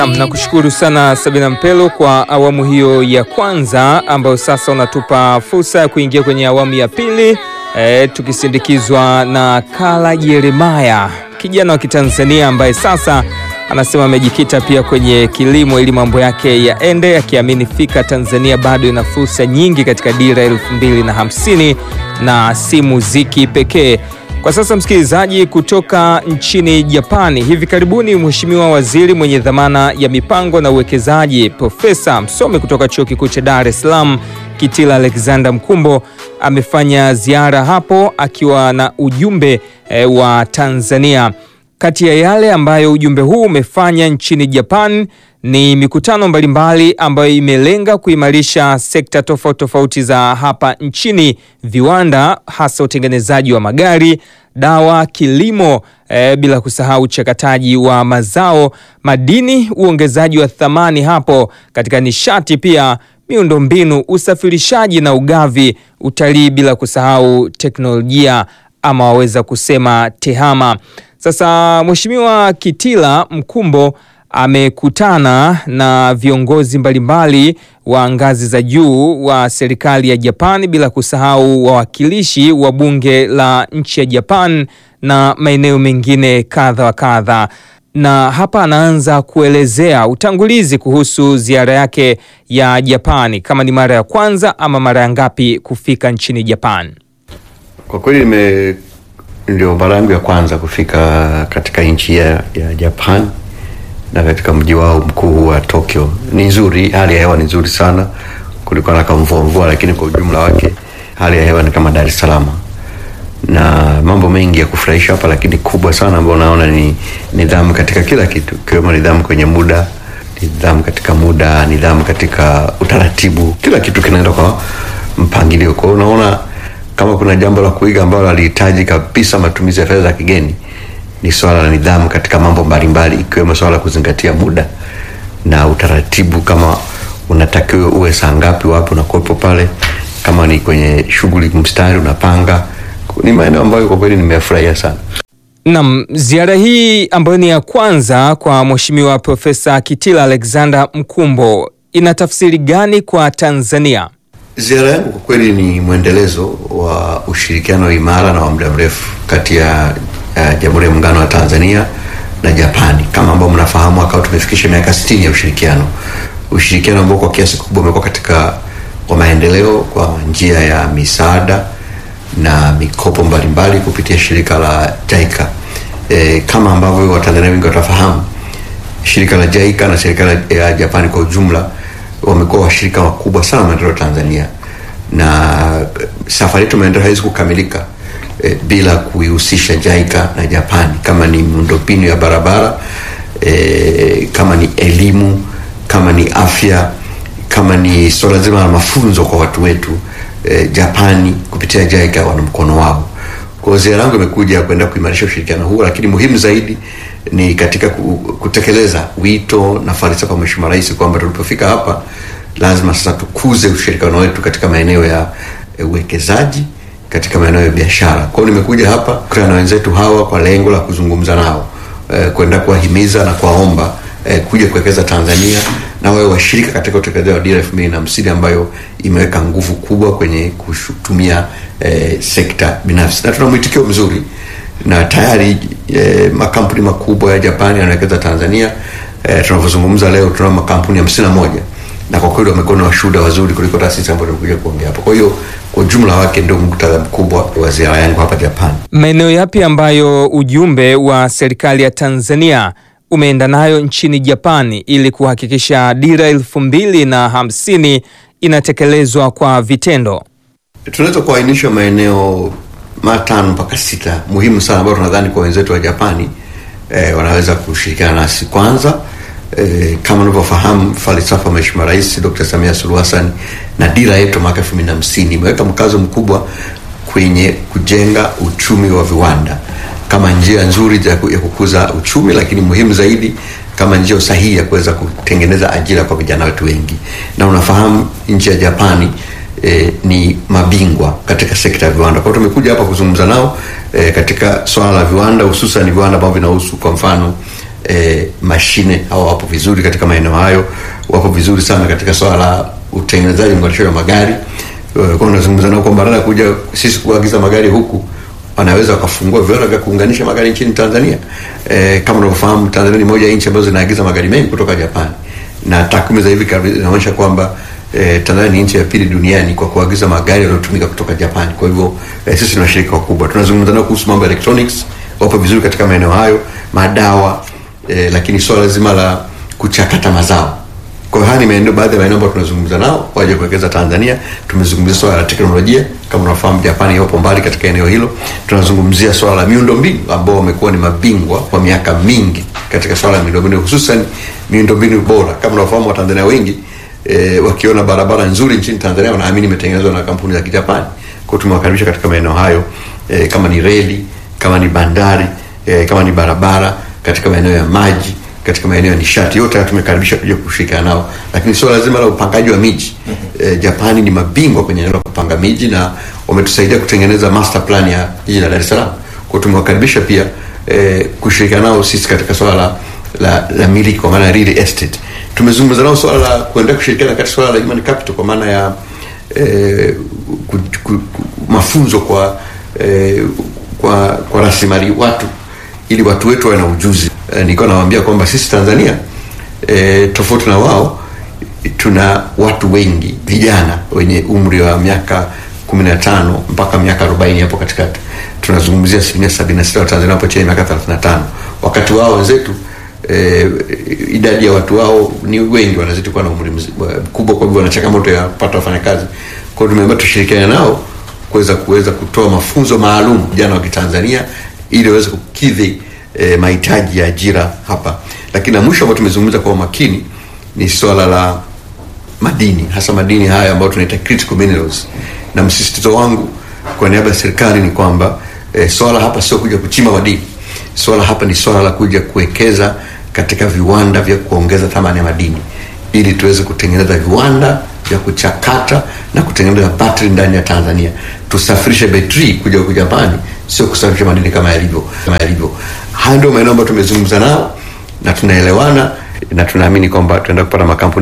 Nakushukuru sana Sabina Mpelo kwa awamu hiyo ya kwanza ambayo sasa unatupa fursa ya kuingia kwenye awamu ya pili e, tukisindikizwa na Kala Jeremaya, kijana wa Kitanzania ambaye sasa anasema amejikita pia kwenye kilimo ili mambo yake yaende, akiamini fika Tanzania bado ina fursa nyingi katika dira elfu mbili na hamsini na si muziki pekee. Kwa sasa msikilizaji, kutoka nchini Japani, hivi karibuni Mheshimiwa Waziri mwenye dhamana ya mipango na uwekezaji Profesa msomi kutoka Chuo Kikuu cha Dar es Salaam Kitila Alexander Mkumbo amefanya ziara hapo akiwa na ujumbe e, wa Tanzania. Kati ya yale ambayo ujumbe huu umefanya nchini Japan ni mikutano mbalimbali ambayo imelenga kuimarisha sekta tofauti tofauti za hapa nchini, viwanda, hasa utengenezaji wa magari, dawa, kilimo, e, bila kusahau uchakataji wa mazao, madini, uongezaji wa thamani hapo katika nishati, pia miundombinu, usafirishaji na ugavi, utalii, bila kusahau teknolojia ama waweza kusema tehama. Sasa Mheshimiwa Kitila Mkumbo amekutana na viongozi mbalimbali wa ngazi za juu wa serikali ya Japan bila kusahau wawakilishi wa bunge la nchi ya Japan na maeneo mengine kadha wa kadha. Na hapa anaanza kuelezea utangulizi kuhusu ziara yake ya Japani, kama ni mara ya kwanza ama mara ya ngapi kufika nchini Japan. Kwa kweli nime ndio mara yangu ya kwanza kufika katika nchi ya, ya Japan na katika mji wao mkuu wa Tokyo. Ni nzuri, hali ya hewa ni nzuri sana, kulikuwa na kamvua mvua, lakini kwa ujumla wake hali ya hewa ni kama Dar es Salaam na mambo mengi ya kufurahisha hapa, lakini kubwa sana ambayo naona ni nidhamu katika kila kitu, ikiwemo nidhamu kwenye muda, nidhamu katika muda, nidhamu katika utaratibu. Kila kitu kinaenda kwa mpangilio. Kwa hiyo unaona kama kuna jambo la kuiga ambalo halihitaji kabisa matumizi ya fedha za kigeni ni swala la nidhamu katika mambo mbalimbali, ikiwemo swala la kuzingatia muda na utaratibu. Kama unatakiwa uwe saa ngapi, wapi unakuwepo pale, kama ni kwenye shughuli mstari unapanga. Ni maeneo ambayo kwa kweli nimefurahia sana. Naam, ziara hii ambayo ni ya kwanza kwa Mheshimiwa Profesa Kitila Alexander Mkumbo ina tafsiri gani kwa Tanzania? Ziara yangu kwa kweli ni mwendelezo wa ushirikiano imara na wa muda mrefu kati ya uh, Jamhuri ya Muungano wa Tanzania na Japani. Kama ambao mnafahamu, akawa tumefikisha miaka 60 ya ushirikiano, ushirikiano ambao kwa kiasi kikubwa umekuwa katika kwa maendeleo kwa njia ya misaada na mikopo mbalimbali kupitia shirika la JICA. E, kama ambavyo Watanzania wengi watafahamu, shirika la JICA na serikali ya Japani kwa ujumla wamekuwa washirika wakubwa sana maendeleo Tanzania, na safari yetu maendeleo haiwezi kukamilika e, bila kuihusisha JICA na Japani, kama ni miundombinu ya barabara e, kama ni elimu, kama ni afya, kama ni swala zima la mafunzo kwa watu wetu e, Japani kupitia JICA wana mkono wao. Kwa ziara yangu imekuja kwenda kuimarisha ushirikiano huo, lakini muhimu zaidi ni katika kutekeleza wito na falsafa ya Mheshimiwa Rais kwamba tulipofika hapa lazima sasa tukuze ushirikiano wetu katika maeneo ya uwekezaji, katika maeneo ya biashara. Kwa hiyo nimekuja hapa kukutana na wenzetu hawa kwa lengo la kuzungumza nao, e, kwenda kuwahimiza na kuwaomba e, kuja kuwekeza Tanzania na wawe washirika katika utekelezaji wa dira elfu mbili na hamsini ambayo imeweka nguvu kubwa kwenye kutumia e, sekta binafsi na tuna mwitikio mzuri na tayari e, makampuni makubwa ya Japani yanawekeza Tanzania. E, tunavyozungumza leo tuna makampuni hamsini na moja na kwa kweli wamekuwa na washuhuda wazuri kuliko taasisi ambayo tumekuja kuongea hapo. Kwa hiyo kwa ujumla wake ndio muktadha mkubwa wa ziara yangu hapa Japan. Maeneo yapi ambayo ujumbe wa serikali ya Tanzania umeenda nayo nchini Japani ili kuhakikisha dira elfu mbili na hamsini inatekelezwa kwa vitendo? Tunaweza kuainisha maeneo matano mpaka sita muhimu sana ambayo tunadhani kwa wenzetu wa Japani eh, wanaweza kushirikiana nasi. Kwanza eh, kama unavyofahamu falsafa Mheshimiwa Rais Dr. Samia Suluhu Hassan na dira yetu mwaka elfu mbili na hamsini imeweka mkazo mkubwa kwenye kujenga uchumi wa viwanda kama njia nzuri ya kukuza uchumi, lakini muhimu zaidi kama njia sahihi ya kuweza kutengeneza ajira kwa vijana wetu wengi. Na unafahamu nchi ya Japani E, ni mabingwa katika sekta ya viwanda. Kwa hiyo tumekuja hapa kuzungumza nao e, katika swala la viwanda, hususan viwanda ambavyo vinahusu kwa mfano e, mashine hawa wapo vizuri katika maeneo hayo, wapo vizuri sana katika swala la utengenezaji mnganisho wa magari. Eh, Kwa unazungumza nao kwamba badala ya kuja sisi kuagiza magari huku wanaweza wakafungua viwanda vya kuunganisha magari nchini Tanzania. E, kama unavyofahamu Tanzania ni moja ya nchi ambazo zinaagiza magari mengi kutoka Japani na takwimu za hivi karibuni zinaonyesha kwamba e, Tanzania ni nchi ya pili duniani kwa kuagiza magari yanayotumika kutoka Japani. Kwa hivyo e, sisi ni washirika wakubwa. Tunazungumza nao kuhusu mambo ya electronics, wapo vizuri katika maeneo hayo, madawa e, lakini swala zima la kuchakata mazao kwa hiyo haya ni maeneo baadhi ya maeneo ambayo tunazungumza nao waje kuwekeza Tanzania. Tumezungumzia swala la teknolojia, kama unafahamu Japani yapo mbali katika eneo hilo. Tunazungumzia swala la miundombinu ambao wamekuwa ni mabingwa kwa miaka mingi katika swala la miundombinu, hususan miundombinu bora. Kama unafahamu Watanzania wengi e, wakiona barabara nzuri nchini Tanzania wanaamini imetengenezwa na kampuni za Kijapani. Kwa hiyo tumewakaribisha katika maeneo hayo e, kama ni reli, kama ni bandari e, kama ni barabara, katika maeneo ya maji katika maeneo ya nishati yote haya tumekaribisha kuja kushirikiana nao, lakini suala lazima la upangaji wa miji e, Japani ni mabingwa kwenye eneo la kupanga miji na wametusaidia kutengeneza master plan ya jiji la Dar es Salaam. Kwa hiyo tumewakaribisha pia e, kushirikiana nao sisi katika swala la, la, la miliki kwa maana ya real estate. Tumezungumza nao swala la kuendelea kushirikiana katika swala la human capital kwa maana ya e, ku, ku, ku, mafunzo kwa e, kwa, kwa rasilimali watu ili watu wetu wawe na ujuzi. E, nilikuwa nawaambia kwamba sisi Tanzania e, tofauti na wao tuna watu wengi vijana wenye umri wa miaka 15 mpaka miaka 40 hapo katikati. Tunazungumzia asilimia 76 wa Tanzania wapo chini ya miaka 35, wakati wao wenzetu e, idadi ya watu wao ni wengi, wanazidi kuwa na umri mzi- mkubwa, kwa hivyo wana changamoto ya kupata wafanyakazi. Kwa hiyo tumeamua tushirikiane nao kuweza kuweza kutoa mafunzo maalum vijana wa Kitanzania ili waweze kukidhi e, mahitaji ya ajira hapa. Lakini la mwisho ambao tumezungumza kwa umakini ni swala la madini, hasa madini haya ambayo tunaita critical minerals, na msisitizo wangu kwa niaba ya serikali ni kwamba e, swala hapa sio kuja kuchimba madini. Swala hapa ni swala la kuja kuwekeza katika viwanda vya kuongeza thamani ya madini ili tuweze kutengeneza viwanda vya kuchakata na kutengeneza battery ndani ya Tanzania. Tusafirishe betri kuja huku Japani, sio kusafirisha madini kama yalivyo kama yalivyo. Haya ndio maeneo ambayo tumezungumza nao na tunaelewana na tunaamini kwamba tunaenda kupata makampuni